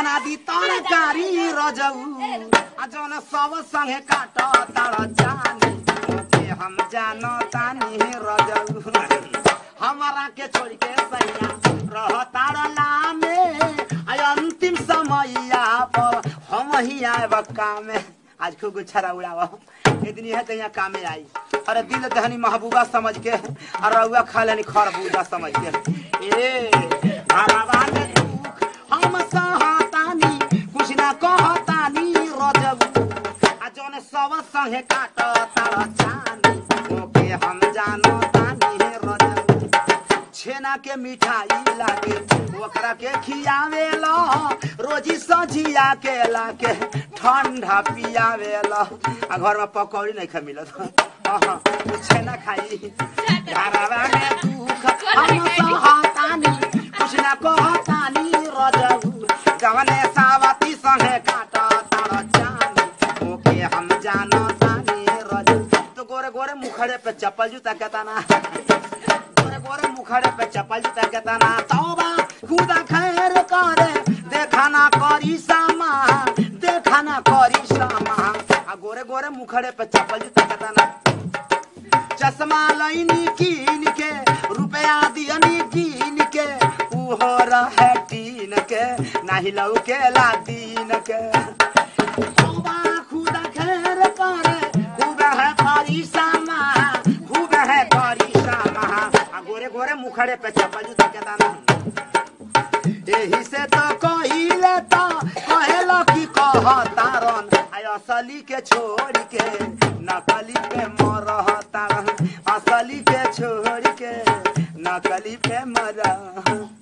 बना दी तरकारी रजऊ आ जौन सब संगे काट तार जानी के हम जानो तानी रजऊ हमारा के छोड़ के सैया रह तार लामे आ अंतिम समैया पर हम ही आएब कामे आज खूब गुच्छा उड़ावा एक दिन यह कहीं कामे आई अरे दिल दहनी महबूबा समझ के और रउआ खा लेनी खरबूजा समझ के ए हरावा में दुख हम सहतानी कुछ ना कहतानी रजबू आ जौन सब संगे काट तार चानी ओके हम जानो तानी रजबू छेना के मिठाई लागे ओकरा के खियावेला रोजी सजिया के लाके ठंडा पियावेला आ घर में पकौड़ी नहीं खा मिलत अहाँ, उ छेना खाई घरवा में दुख हम सहतानी कुछ ना कहतानी रजऊ जवने सावती संगे काट तार जानी ओके हम जानो तानी रजऊ तो गोरे गोरे मुखड़े पे चप्पल जूता कहता ना गोरे गोरे मुखड़े पे चप्पल जूता कहता ना तौबा खुदा खैर करे देखा ना करी सामा देखा ना करी सामा आ गोरे गोरे मुखड़े पे चप्पल जूता कहता ना चश्मा लैनी कीन के रुपया दियनी कीन के उहो रहे टीन के नाही लौके ला दीन के तौबा खुदा खैर करे खूब है करी सामा खूब है करी सामा आ गोरे गोरे मुखड़े पे चप्पल जूता के दाना एही से तो कहिले तो कहेला कि कहतारन आय असली के छोड़ के नकली पे मरहतारन असली के छोड़ के नकली पे मरह